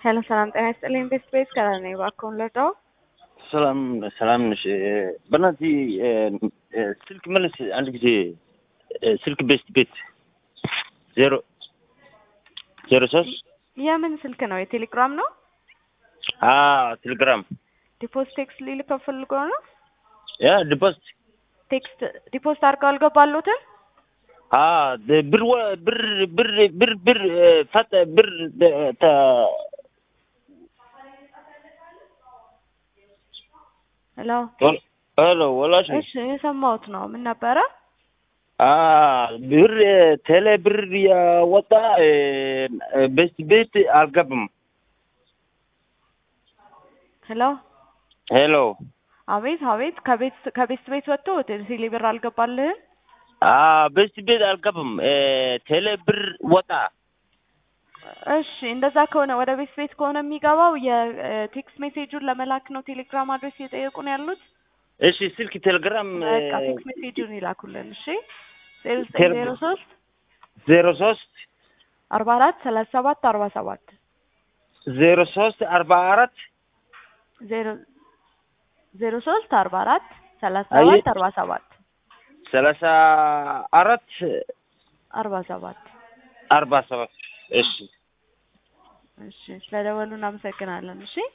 ሄሎ ሰላም ጤና ይስጥልኝ። ቤስት ቤት ከላይ ነኝ። እባክዎን ልርዳዎ? ሰላም ሰላም ነሽ? በእናትህ ስልክ መልስ አንድ ጊዜ ስልክ ቤስት ቤት ዜሮ ዜሮ ሶስት የምን ስልክ ነው? የቴሌግራም ነው? ቴሌግራም ዲፖስት ቴክስት ሊልከው ፈልጎ ነው? ያ ዲፖስት ቴክስት ዲፖስት አድርገው አልገባሉትም? ብር ብር ብር ብር ብር ፈጠ ብር ተ ሄሎ ሄሎ ወላሽ እሺ፣ የሰማሁት ነው። ምን ነበረ? ብር ቴሌ ብር ያወጣ ቤስት ቤት አልገባም። ሄሎ ሄሎ አቤት አቤት። ከቤት ከቤስት ቤት ወጥቶ ቴሌ ብር አልገባልህም? ቤስት ቤት አልገባም። ቴሌ ብር ወጣ። እሺ እንደዛ ከሆነ ወደ ቤት ቤት ከሆነ የሚገባው የቴክስት ሜሴጁን ለመላክ ነው። ቴሌግራም አድሬስ እየጠየቁ ነው ያሉት። እሺ ስልክ ቴሌግራም በቃ ቴክስት ሜሴጁን ይላኩልን። እሺ ዜሮ ዘጠኝ ዜሮ ሶስት ዜሮ ሶስት አርባ አራት ሰላሳ ሰባት አርባ ሰባት ዜሮ ሶስት አርባ አራት ዜሮ ዜሮ ሶስት አርባ አራት ሰላሳ ሰባት አርባ ሰባት ሰላሳ አራት አርባ ሰባት አርባ ሰባት እሺ እሺ ስለደወሉ እናመሰግናለን። እሺ